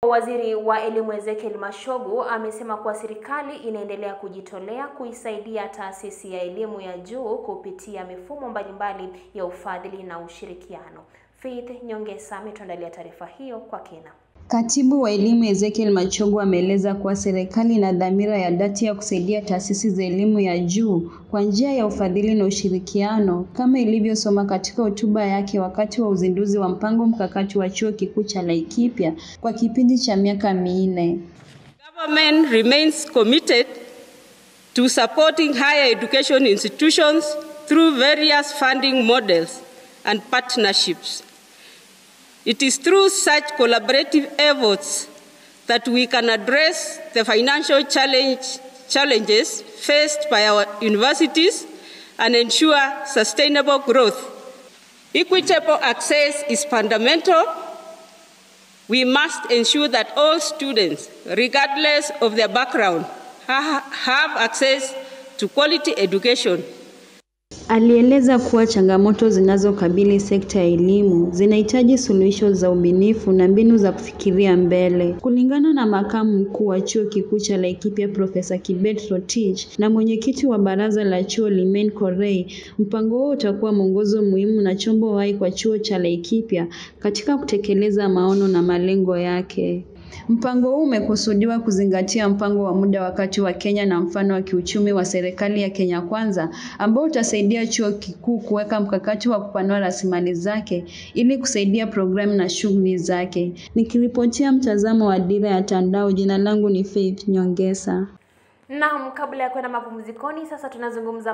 Waziri wa Elimu Ezekiel Mashogu amesema kuwa serikali inaendelea kujitolea kuisaidia taasisi ya elimu ya juu kupitia mifumo mbalimbali ya ufadhili na ushirikiano. Faith Nyongesa ametuandalia taarifa hiyo kwa kina. Katibu wa elimu Ezekiel Machogu ameeleza kuwa serikali ina dhamira ya dhati ya kusaidia taasisi za elimu ya juu kwa njia ya ufadhili na ushirikiano kama ilivyosoma katika hotuba yake wakati wa uzinduzi wa mpango mkakati wa chuo kikuu cha Laikipia kwa kipindi cha miaka minne. Government remains committed to supporting higher education institutions through various funding models and partnerships. It is through such collaborative efforts that we can address the financial challenge, challenges faced by our universities and ensure sustainable growth. Equitable access is fundamental. We must ensure that all students, regardless of their background, have access to quality education. Alieleza kuwa changamoto zinazokabili sekta ya elimu zinahitaji suluhisho za ubunifu na mbinu za kufikiria mbele. Kulingana na makamu mkuu wa chuo kikuu cha Laikipia Profesa Kibet Rotich na mwenyekiti wa baraza la chuo Limen Korei, mpango huo utakuwa mwongozo muhimu na chombo hai kwa chuo cha Laikipia katika kutekeleza maono na malengo yake. Mpango huu umekusudiwa kuzingatia mpango wa muda wa kati wa Kenya na mfano wa kiuchumi wa serikali ya Kenya Kwanza ambao utasaidia chuo kikuu kuweka mkakati wa kupanua rasilimali zake ili kusaidia programu na shughuli zake. Nikiripotia mtazamo wa Dira ya Tandao, jina langu ni Faith Nyongesa. Naam, kabla ya kwenda mapumzikoni, sasa tunazungumza